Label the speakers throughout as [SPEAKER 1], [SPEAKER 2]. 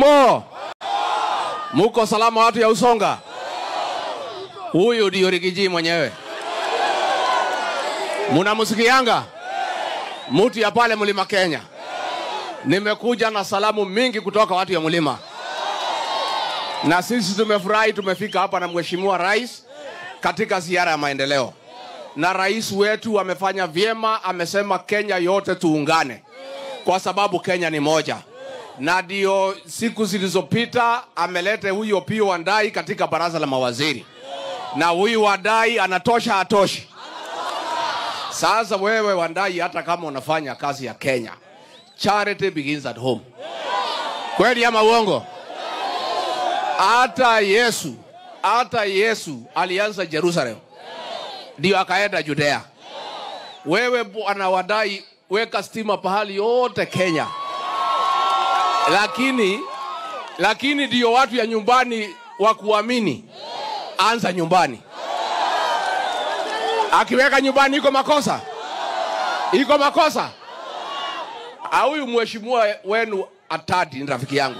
[SPEAKER 1] Jambo, muko salama watu ya Usonga? Huyu ndio Rigiji mwenyewe, munamsikianga mutu ya pale mlima Kenya. Nimekuja na salamu mingi kutoka watu ya mlima, na sisi tumefurahi, tumefika hapa na mheshimiwa rais katika ziara ya maendeleo, na rais wetu amefanya vyema, amesema Kenya yote tuungane kwa sababu Kenya ni moja na ndio siku zilizopita amelete huyu Opiyo Wandayi katika baraza la mawaziri, na huyu Wandayi anatosha atoshi? Sasa wewe Wandayi, hata kama unafanya kazi ya Kenya, charity begins at home. Kweli ama uongo? Hata Yesu, hata Yesu alianza Jerusalem, ndio akaenda Judea. Wewe bwana Wandayi, weka stima pahali yote Kenya lakini lakini ndio watu ya nyumbani wa kuamini, anza nyumbani. Akiweka nyumbani iko makosa, iko makosa. Huyu mheshimiwa wenu Atadi ni rafiki yangu,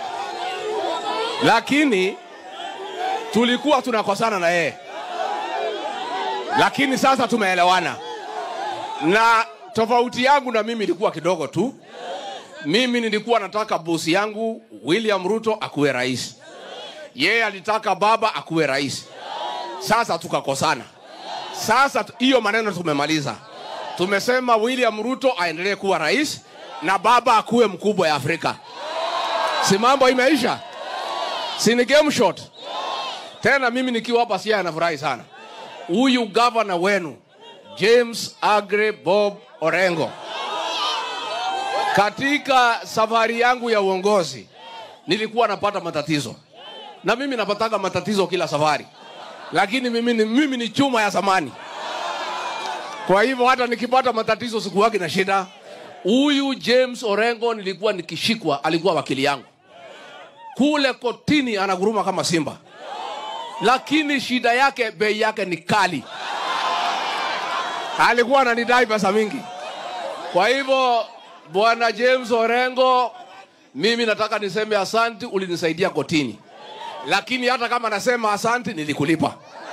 [SPEAKER 1] lakini tulikuwa tunakosana na yeye, lakini sasa tumeelewana, na tofauti yangu na mimi ilikuwa kidogo tu mimi nilikuwa nataka bosi yangu William Ruto akuwe rais, yeye alitaka baba akuwe rais. Sasa tukakosana. Sasa hiyo maneno tumemaliza, tumesema William Ruto aendelee kuwa rais na baba akuwe mkubwa ya Afrika. Si mambo imeisha? Si ni game shot? Tena mimi nikiwa hapa Siaya nafurahi sana, huyu gavana wenu James Agre Bob Orengo katika safari yangu ya uongozi nilikuwa napata matatizo, na mimi napataga matatizo kila safari, lakini mimi ni, mimi ni chuma ya zamani. Kwa hivyo hata nikipata matatizo sikuwagi na shida. Huyu James Orengo nilikuwa nikishikwa, alikuwa wakili yangu kule kotini, anaguruma kama simba, lakini shida yake, bei yake ni kali. Alikuwa ananidai pesa mingi, kwa hivyo Bwana James Orengo, mimi nataka niseme asanti, ulinisaidia kotini, lakini hata kama nasema asanti, nilikulipa.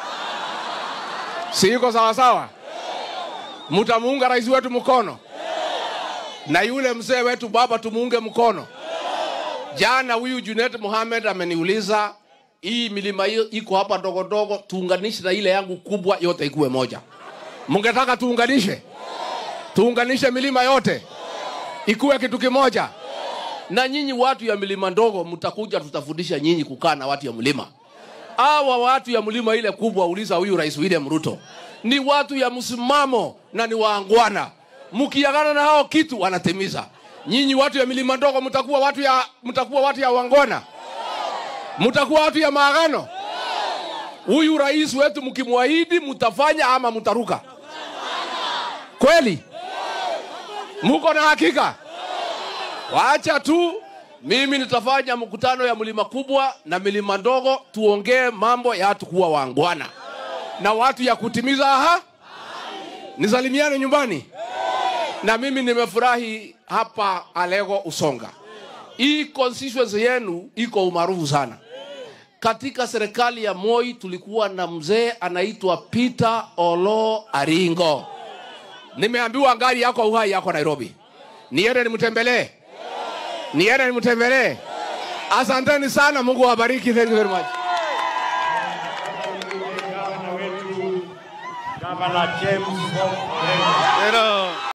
[SPEAKER 1] Si iko sawa sawa? Mtamuunga rais wetu mkono na yule mzee wetu baba tumuunge mkono. Jana huyu Junet Mohamed ameniuliza hii milima hiyo iko hapa ndogo ndogo, tuunganishe na ile yangu kubwa, yote ikuwe moja. Mungetaka tuunganishe, tuunganishe milima yote ikuwe kitu kimoja. Na nyinyi watu ya milima ndogo mtakuja, tutafundisha nyinyi kukaa na watu ya mlima. Hawa watu ya mlima ile kubwa, uliza huyu Rais William Ruto, ni watu ya msimamo na ni waangwana. Mkiagana na hao kitu wanatimiza. Nyinyi watu ya milima ndogo mtakuwa watu ya mtakuwa watu ya wangwana, mtakuwa watu ya maagano. Huyu rais wetu mkimwahidi, mtafanya ama mtaruka? Kweli? Muko na hakika? Wacha tu mimi nitafanya mkutano ya mlima kubwa na milima ndogo, tuongee mambo ya watu kuwa wangwana na watu ya kutimiza aha. Nisalimiane nyumbani. Na mimi nimefurahi hapa Alego Usonga. Hii constituency yenu iko umaarufu sana. Katika serikali ya Moi tulikuwa na mzee anaitwa Peter Olo Aringo. Nimeambiwa ngari yako uhai yako Nairobi, niende nimtembelee, niende nimtembelee. Asanteni sana, Mungu awabariki. Thank you very much.
[SPEAKER 2] Gavana James Bob Orengo.